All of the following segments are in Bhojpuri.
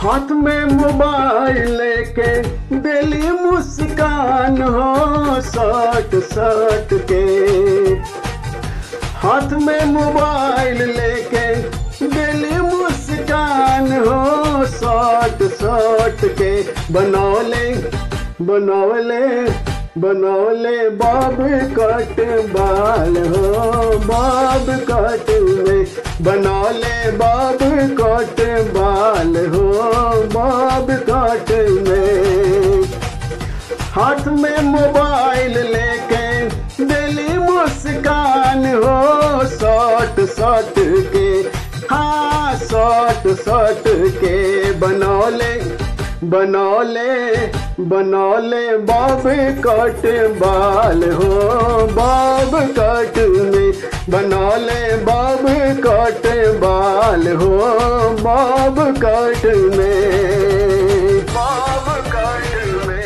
हाथ में मोबाइल लेके दिली मुस्कान हो सट सट के हाथ में मोबाइल लेके दिली मुस्कान हो सट सट के बनौले बनौले बनौले बाब कट बाल हो बाब कट में बनौले बाब कट बाल हो बाब कट में हाथ में मोबाइल लेके दिली मुस्कान हो सट सट के हाँ सट सट के बनौले बनौले बनौले बाब कट बाल हो बाब कट में बनौले बाब कट बाल हो बाब कट में बाब कट में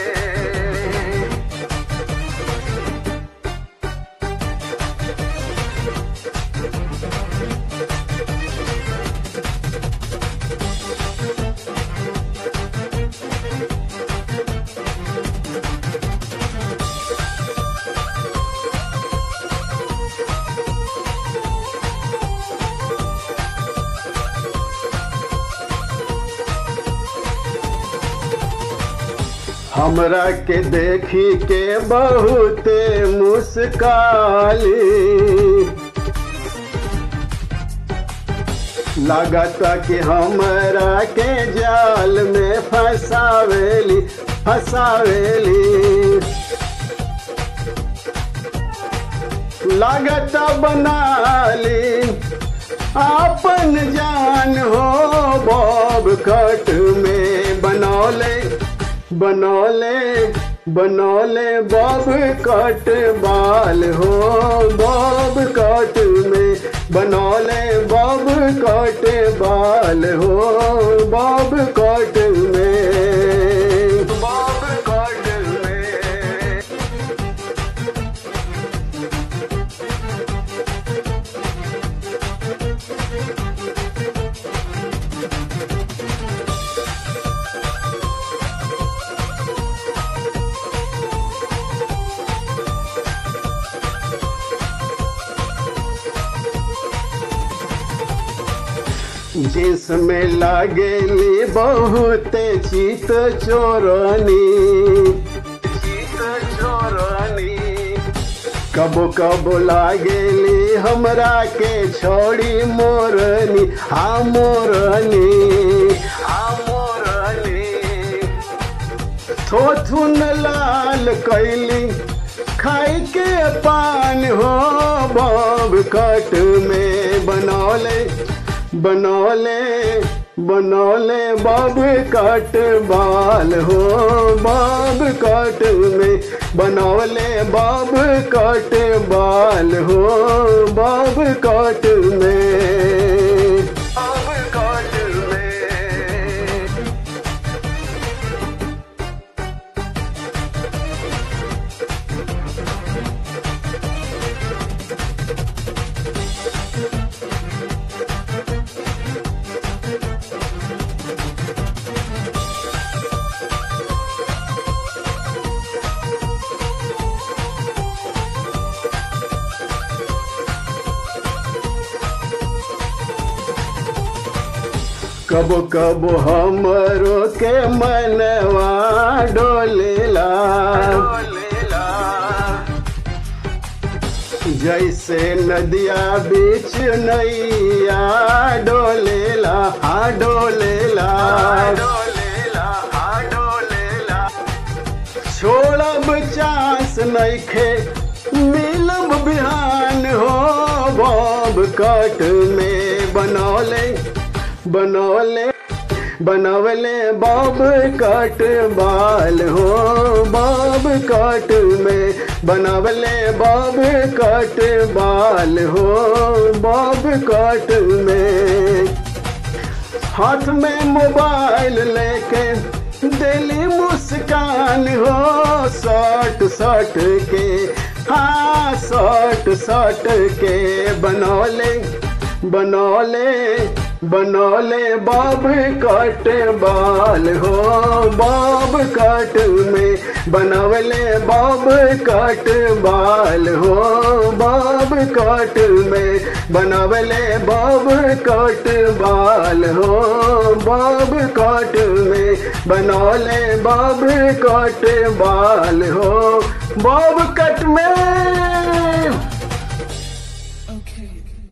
हमरा के देखी के बहुते मुस्काली लागता कि हमरा के जाल में फसावेली फसावेली लागता बनाली आपन जान हो बॉब कट में बनौले बनौले बनौले बॉब कट बाल हो बॉब कट में बनौले बॉब कट बाल हो बॉब कट में बॉब कट में जिसमें लागेली बहुत चित चोरनी चित चोरनी कबो कबो लागेली हमरा के छोड़ी मोरनी हाँ मोरनी हाँ मोरनी थोथुन लाल कैली खाई के पान हो बब कट में बनौले बनौले बनौले बब कट बाल हो बब कट में बनौले बब कट बाल हो बब कट में बब कट में कबो कबो हमरो के मनवा डोलेला जैसे नदिया बीच नैया डोलेला हा डोलेला छोड़ब चांस नइखे मिलब बिहान हो बब कट में बनौले बनौले बनवले बब कट बाल हो बब कट में बनवले बब कट बाल हो बब कट में हाथ में मोबाइल लेके दिली मुस्कान हो सट सट के हाँ सट सट के बनौले बनौले बनौले बाब कट बाल हो बाब कट में बनवले बाब कट बाल हो बाब कट में बनवले बाब कट बाल हो बाब कट में बनौले बाब कट बाल हो बाब कट में